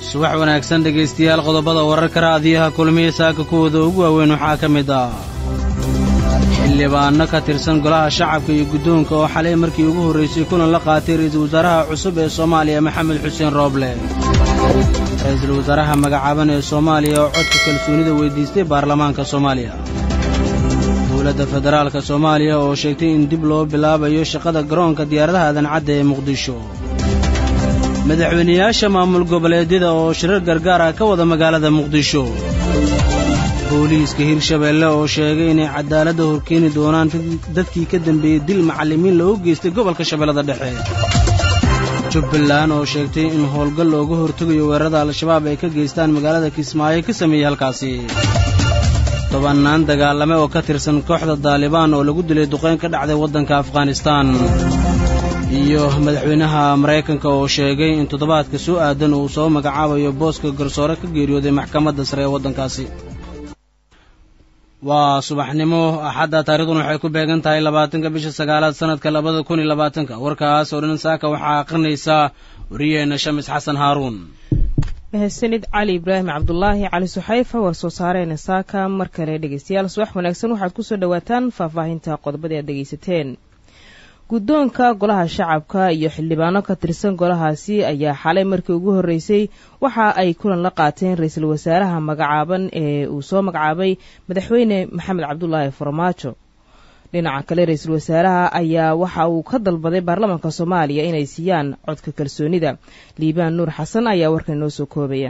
subax wanaagsan dhegaystayaal qodobada wararka raadiyaha kulmiya saaka kuwooda ugu waaweyn waxaa ka mid ah xildhibaanno ka tirsan golaha shacabka iyo guddoonka oo xalay markii ugu horraysay kulan la qaatay ra'iisul wasaaraha cusub ee soomaaliya maxamed xuseen rooble ra'iisul wasaaraha magacaaban ee soomaaliya oo codka kalsoonida weyddiistay baarlamaanka soomaaliya dowladda federaalka soomaaliya oo sheegtay in dib loo bilaabayo shaqada garoonka diyaaradaha adancadda ee muqdisho madaxweynayaasha maamul goboleedyada oo shirar gargaar ah ka wada magaalada muqdisho booliiska hirshabeelle oo sheegay inay cadaaladda horkeeni doonaan dadkii ka dambeeyey dil macallimiin loogu geystay gobolka shabeellada dhexe jubbaland oo sheegtay in howlgal looga hortegayo weerarada al-shabaab ay ka geystaan magaalada kismaayo ka sameeyey halkaasi tobannaan dagaalame oo ka tirsan kooxda daalibaan oo lagu dilay duqayn ka dhacday waddanka afghanistaan iyo madaxweynaha maraykanka oo sheegay in toddobaadka soo aadan uu soo magacaabayo booska garsoore ka geeriyooday maxkamadda sare ee waddankaasi waa subaxnimo axadda taarikhduna waxay ku beegan tahay labaatanka bisha sagaalaad sanadka labada kun iyo labaatanka warkaas oo dhan saaka waxaa aqrinaysaa wariyeenna shamis xasan haaruun mahadsanid cali ibraahim cabdulaahi cali suxayfa war soo saareena saaka mar kale dhegeystayaal subax wanaagsan waxaad kusoo dhawaataan faahfaahinta qodobadii aad dhegeysateen guddoonka golaha shacabka iyo xildhibaano ka tirsan golahaasi ayaa xalay markii ugu horreysay waxa ay kulan la qaateen ra-iisul wasaaraha magacaaban ee uu soo magacaabay madaxweyne maxamed cabdulaahi farmaajo dhinaca kale ra-iisul wasaaraha ayaa waxa uu ka dalbaday baarlamaanka soomaaliya inay siiyaan codka kalsoonida liibaan nuur xasan ayaa warkan inoo soo koobaya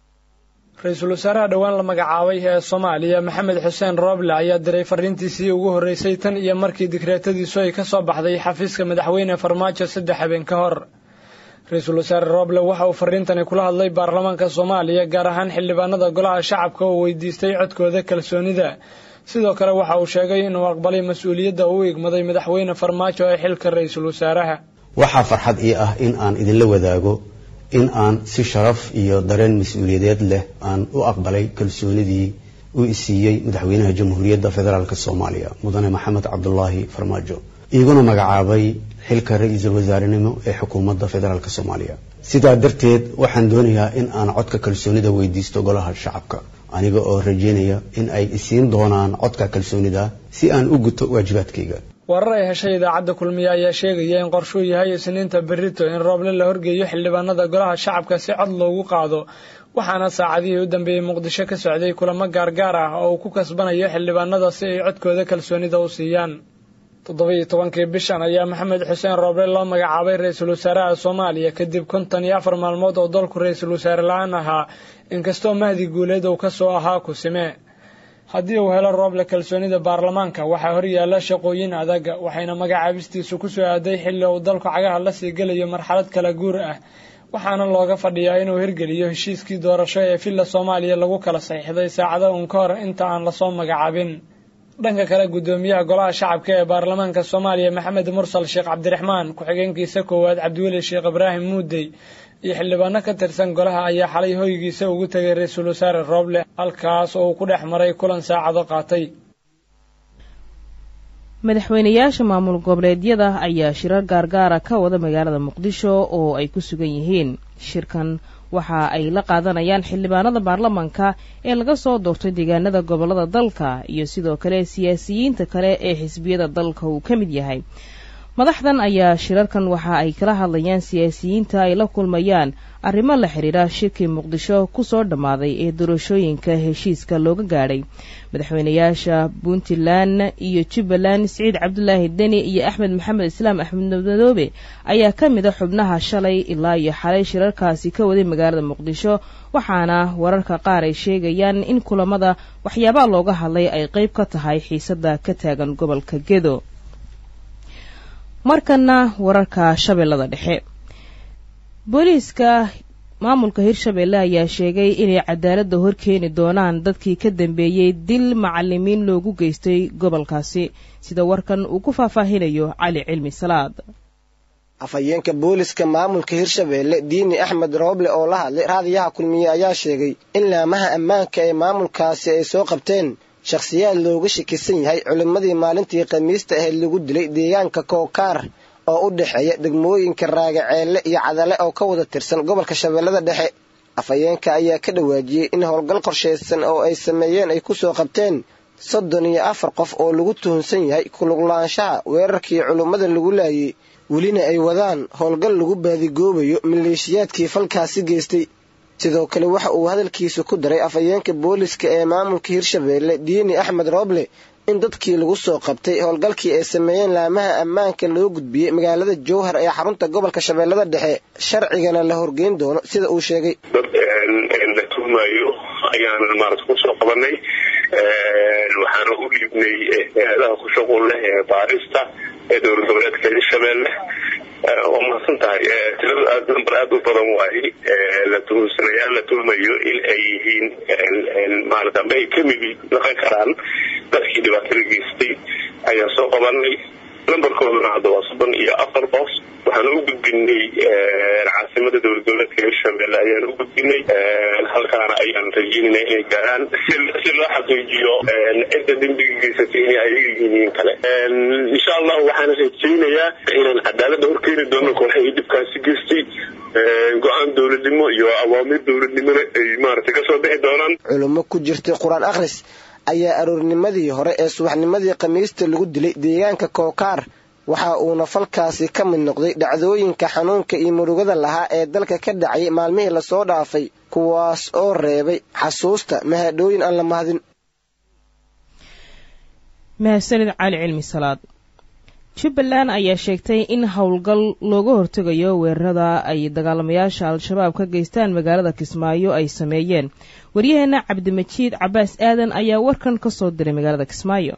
ra-iisul wasaaraha dhowaan la magacaabay ee soomaaliya maxamed xuseen rooble ayaa diray fariintiisii ugu horreysay tan iyo markii dikreetadiisu ay ka soo baxday xafiiska madaxweyne farmaajo saddex habeen ka hor ra-iisul wasaare rooble waxa uu fariintani kula hadlay baarlamaanka soomaaliya gaar ahaan xildhibaanada golaha shacabka oo weydiistay codkooda kalsoonida sidoo kale waxa uu sheegay inuu aqbalay mas-uuliyadda uu igmaday madaxweyne farmaajo ee xilka ra-iisul wasaaraha waxaa farxad ii ah in aan idinla wadaago in aan si sharaf iyo dareen mas-uuliyadeed leh aan u aqbalay kalsoonidii uu isiiyey madaxweynaha jamhuuriyadda federaalk soomaaliya mudane maxamed cabdulaahi farmaajo iiguna magacaabay xilka ra-iisul wasaarenimo ee xukuumadda federaalk soomaaliya sidaa darteed waxaan doonayaa in aan codka kalsoonida weydiisto golaha shacabka aniga oo rajeynaya in ay isiin doonaan codka kalsoonida si aan u guto waajibaadkayga warar ay heshay idaacadda kulmiye ayaa sheegaya in qorshuu yahay isniinta berito in rooble la horgeeyo xildhibaanada golaha shacabka si cod loogu qaado waxaana saacadihii u dambeeyey muqdisho ka socday kulamo gaargaar ah oo uu ku kasbanayo xildhibaanada si ay codkooda kalsoonida u siiyaan toddoba-iyo tobankii bishan ayaa maxamed xuseen rooble loo magacaabay ra-iisul wasaaraha soomaaliya kadib konton iyo afar maalmood oo dalku ra-iisul wasaare la-aan ahaa inkastoo mahdi guuleed uu kasoo ahaa kusime haddii uu helo rooble kalsoonida baarlamaanka waxaa horyaala shaqooyin adag waxayna magacaabistiisu ku soo aaday xilli uu dalku cagaha la sii gelayo marxalad kala guur ah waxaana looga fadhiyaa inuu hirgeliyo heshiiskii doorasho ee villa soomaaliya lagu kala saxiixday saacado uun ka hor inta aan lasoo magacaabin dhanka kale guddoomiyaha golaha shacabka ee baarlamaanka soomaaliya maxamed mursal sheekh cabdiraxmaan ku-xigeenkiisa koowaad cabdiweli sheekh ibraahim muudey iyo xildhibaano ka tirsan golaha ayaa xalay hoygiisa ugu tegay ra-iisul wasaare rooble halkaas oo uu ku dhex maray kulan saacado qaatay madaxweynayaasha maamul goboleedyada ayaa shirar gaargaara ka wada magaalada muqdisho oo ay ku sugan yihiin shirkan waxa ay la qaadanayaan xildhibaanada baarlamanka ee laga soo doortay deegaanada gobollada dalka iyo sidoo kale siyaasiyiinta kale ee xisbiyada dalka uu ka mid yahay madaxdan ayaa shirarkan waxa ay kala hadlayaan siyaasiyiinta ay la kulmayaan arrimo la xidhiira shirkii muqdisho kusoo dhammaaday ee doorashooyinka heshiiska looga gaadhay madaxweynayaasha puntland iyo jubbaland siciid cabdulaahi deni iyo axmed maxamed islaam axmed madoobe ayaa ka mid a xubnaha shalay ilaa iyo xalay shirarkaasi ka waday magaalada muqdisho waxaana wararka qaar ay sheegayaan in kulamada waxyaabaha looga hadlay ay qeyb ka tahay xiisada ka taagan gobolka gedo markana wararka shabeellada dhexe booliiska maamulka hirshabeelle ayaa sheegay inay cadaaladda horkeeni doonaan dadkii ka dambeeyey dil macalimiin loogu geystay gobolkaasi sida warkan uu ku faahfaahinayo cali cilmi salaad afhayeenka booliska maamulka hirshabeelle diini axmed rooble oo la hadlay raadiyaha kulmiye ayaa sheegay in laamaha ammaanka ee maamulkaasi ay soo qabteen shakhsiyaad looga shakisan yahay culimmadii maalintii khamiista ahayd lagu dilay deegaanka kookaar oo u dhexeeya degmooyinka raagaceelle iyo cadale oo ka wada tirsan gobolka shabeellada dhexe afhayeenka ayaa ka dhawaajiyey in howlgal qorshaysan oo ay sameeyeen ay ku soo qabteen soddon iyo afar qof oo lagu tuhunsan yahay kuluglaanshaha weerarkii culummada lagu laayay welina ay wadaan howlgal lagu baadigoobayo maleeshiyaadkii falkaasi geystay sidoo kale waxa uu hadalkiisa ku daray afhayeenka booliska ee maamulka hirshabeelle diini axmed rooble in dadkii lagu soo qabtay howlgalkii ay sameeyeen laamaha ammaanka loo gudbiyey magaalada jowhar ee xarunta gobolka shabeellada dhexe sharcigana la horgeyn doono sida uu sheegay dad la tuhmayo ayaan maarata kusoo qabanay waxaana u dhiibnay hay-adaha ku shuqul leh ee baarista ee dowlad goboleedka hirshabeelle waa mahadsan tahay tirada aad namber aada u badan waaye la tuhumsanayaal la tuhmayo in ay yihiin maarata amba ay kamid noqon karaan dadkii dhibaatada geystay ayaan soo qabanay nambarkooduna hadda waa soddon iyo afar qof waxaan u gudbinay caasimada dowlad goboleedka hirshabelle ayaan u gudbinay halkaana ayaan rajeynayna inay gaaraan si loo xaqiijiyo cidda dembiga geysatay inay ayaga yihiin kale insha allah waxaan rajeynayaa inaan cadaalada horkeeni doono kooxahii dhibkaasi geystay go-aan dowladnimo iyo awaamiir dowladnimona ay maaragtay kasoo bixi doonaan culummo ku jirtay qur-aan akhris ayaa aroornimadii hore ee subaxnimadii khamiista lagu dilay deegaanka kookaar waxa uuna falkaasi ka mid noqday dhacdooyinka xanuunka iyo murugada lahaa ee dalka ka dhacay maalmihii lasoo dhaafay kuwaas oo reebay xasuusta mahadhooyin aan la mahadin mahadsanid cali cilmi salaad jubbaland ayaa sheegtay in howlgal looga hortegayo weerarada ay dagaalamayaasha al-shabaab ka geystaan magaalada kismaayo ay sameeyeen waryaheena cabdimajiid cabaas aadan ayaa warkan ka soo diray magaalada kismaayo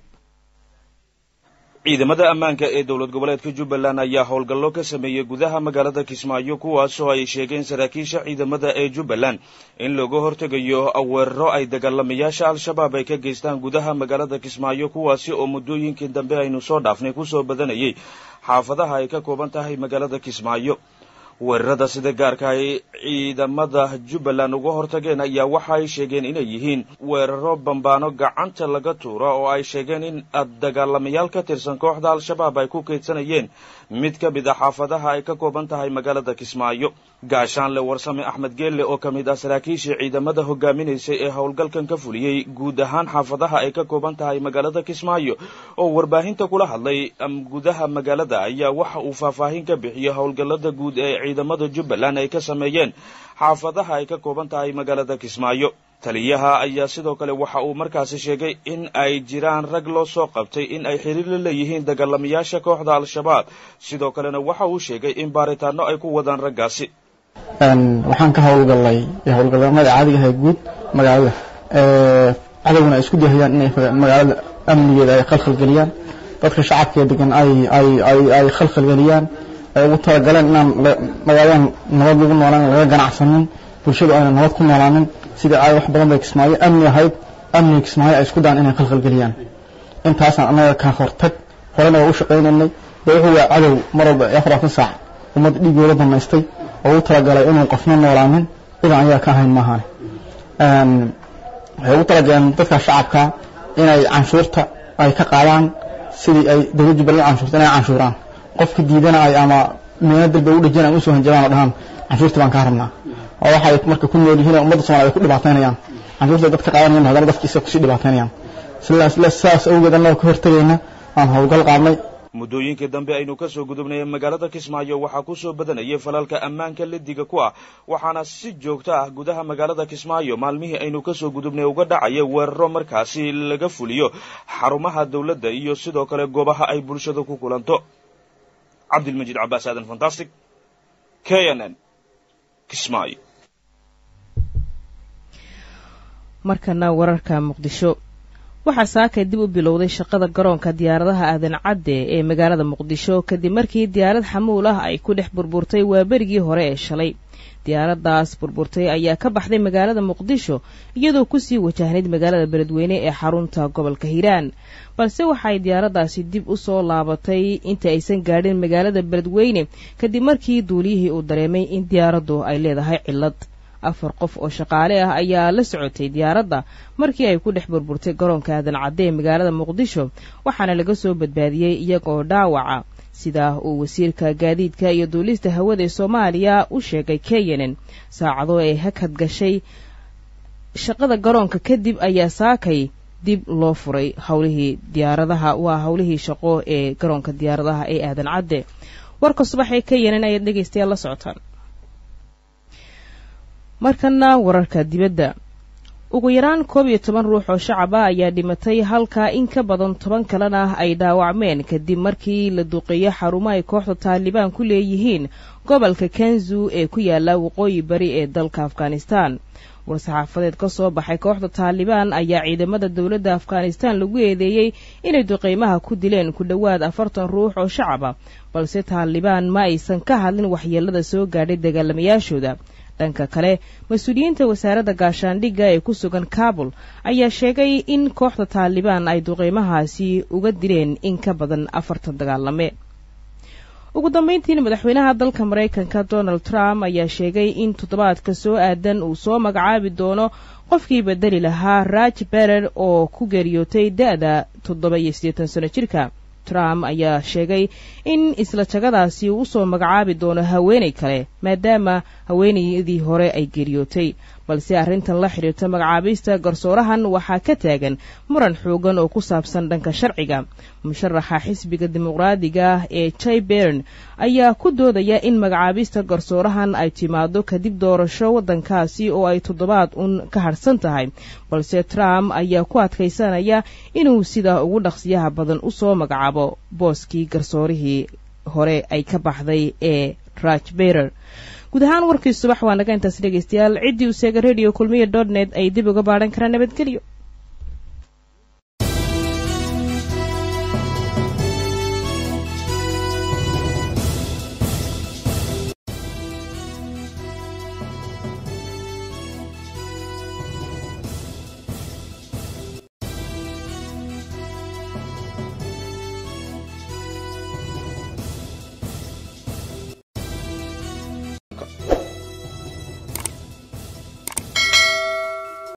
ciidamada ammaanka ee dowlad goboleedka jubbaland ayaa howlgallo ka sameeyey gudaha magaalada kismaayo kuwaasoo ay sheegeen saraakiisha ciidamada ee jubbaland in looga hortegayo weeraro ay dagaalamayaasha al-shabaab ay ka geystaan gudaha magaalada kismaayo kuwaasi oo muddooyinkii dambe aynu soo dhaafnay kusoo badanayay xaafadaha ay ka kooban tahay magaalada kismaayo weerarada sida gaarka ay ciidamada jubbaland uga hortageen ayaa waxa ay sheegeen inay yihiin weeraro bambaano gacanta laga tuura oo ay sheegeen in dagaalamayaal ka tirsan kooxda al-shabaab ay ku kaydsanayeen mid ka mid a xaafadaha ay ka kooban tahay magaalada kismaayo gaashaanle warsame axmed geelle oo ka mid ah saraakiishii ciidamada hogaaminaysay ee howlgalkan ka fuliyey guud ahaan xaafadaha ay ka kooban tahay magaalada kismaayo oo warbaahinta kula hadlay gudaha magaalada ayaa waxa uu faahfaahin ka bixiyey howlgallada guud ee ciidamada jubbaland ay ka sameeyeen xaafadaha ay ka kooban tahay magaalada kismaayo taliyaha ayaa sidoo kale waxa uu markaasi sheegay in ay jiraan rag loo soo qabtay in ay xiriir la leeyihiin dagaalamayaasha kooxda al-shabaab sidoo kalena waxa uu sheegay in baaritaano ay ku wadaan raggaasi waxaan ka howlgallay howlgallamada caadiga ahay guud magaalada cadowgana ay isku dayayaan inay magaalada amnigeeda ay khalkhalgeliyaan dadka shacabkee degan ay ay ay ay khalkhalgeliyaan ay ugu talagaleen inaan magaaladan nabad lagu noolaan laga ganacsanin bulshadu ayna nabad ku noolaanin sidai ay wax badan bay kismaayo amni ahayd amniga kismaayo ay isku daan inay khalkhalgeliyaan intaasaan annaga ka hortag horena waa u shaqaynaynay dee wuxuu waa cadow mar walba afaratan saac ummadda dhiigooda damaystay oo u talagalay inuu qofna noolaanin cidan ayaa ka ahayn maahan waxay ugu talagaleen dadka shacabka inay canshuurta ay ka qaadaan sidii ay dowlad jubbaland canshuurta inay canshuuraan qofka diidana ay ama meena dalba u dhajeen usoo hanjabaan oo dhahaan canshuurta baan kaa rabnaa oo waxay marka ku nool yihiin ummadda somaliyed ay ku dhibaataynayaan canshuurta dadka qaadanayaan haddana dadkiisa kusii dhibaataynayaan sidaas awgeed annagoo ka hortagayna aan howlgal qaadnay muddooyinkii dambe aynu ka soo gudubnay magaalada kismaayo waxaa ku soo badanayay falalka ammaanka lediga ku ah waxaana si joogto ah gudaha magaalada kismaayo maalmihii aynu ka soo gudubnay uga dhacaya weeraro markaasi laga fuliyo xarumaha dowladda iyo sidoo kale goobaha ay bulshada ku kulanto cabdilmajiid cabaas aadan fantastic k n n kismaayo markana wararka muqdisho waxaa saakay dib u bilowday shaqada garoonka diyaaradaha aadan cadde ee magaalada muqdisho kadib markii diyaarad xamuul ah ay ku dhex burburtay waaberigii hore ee shalay diyaaraddaas burburtay ayaa ka baxday magaalada muqdisho iyadoo kusii wajahnayd magaalada beledweyne ee xarunta gobolka hiiraan balse waxay diyaaraddaasi dib u soo laabatay inta aysan gaadhin magaalada beledweyne kadib markii duuliyihii uu dareemay in diyaaraddu ay leedahay cillad afar qof oo shaqaale ah ayaa la socotay diyaaradda markii ay ku dhex burburtay garoonka aadan cadde ee magaalada muqdisho waxaana laga soo badbaadiyey iyagoo dhaawaca sidaa uu wasiirka gaadiidka iyo duulista hawada ee soomaaliya u sheegay kenyanen saacado ay hakad gashay shaqada garoonka kadib ayaa saakay dib loo furay howlihii diyaaradaha waa howlihii shaqo ee garoonka diyaaradaha ee aadan cadde warka subax ee kenyanen ayaad dhegaystayaal la socotaan markana wararka dibadda ugu yaraan koob iyo toban ruux oo shacab ah ayaa dhimatay halka in ka badan toban kalena ay dhaawacmeen kadib markii la duqeeyo xarumo ay kooxda taalibaan ku leeyihiin gobolka kanzu ee ku yaala waqooyi bari ee dalka afghanistan war-saxaafadeed ka soo baxay kooxda taalibaan ayaa ciidamada dowladda afghanistan lagu eedeeyey inay duqeymaha ku dileen ku dhowaad afartan ruux oo shacab ah balse taalibaan ma aysan ka hadlin waxyeelada soo gaadhay dagaalamayaashooda dhanka kale mas-uuliyiinta wasaaradda gaashaandhigga ee ku sugan kabul ayaa sheegay in kooxda taalibaan ay duqeymahaasi uga dileen in ka badan afartan dagaalame ugu dambayntiina madaxweynaha dalka maraykanka donald trump ayaa sheegay in toddobaadka soo aadan uu soo magacaabi doono qofkii bedeli lahaa raj berer oo ku geeriyootay da-da toddoba iyo siddeetan sano jirka trump ayaa sheegay in isla jagadaasi uu usoo magacaabi doono haweenay kale maadaama haweenaydii hore ay geeriyootay balse arrintan la xidhiirta magacaabista garsoorahan waxaa ka taagan muran xoogan oo ku saabsan dhanka sharciga musharaxa xisbiga dimuqraadiga ee jay bern ayaa ku doodaya in magacaabista garsoorahan ay timaado kadib doorasho waddankaasi oo ay toddobaad un ka hadhsan tahay balse trump ayaa ku adkaysanaya inuu sidaa ugu dhaqsiyaha badan usoo magacaabo booskii garsoorihii hore ay ka baxday ee raj berer guud ahaan warkii subax waa naga intaas dhegaystayaal ciddii useega radio kulmiya dot net ay dib uga baadhan karaan nabadgelyo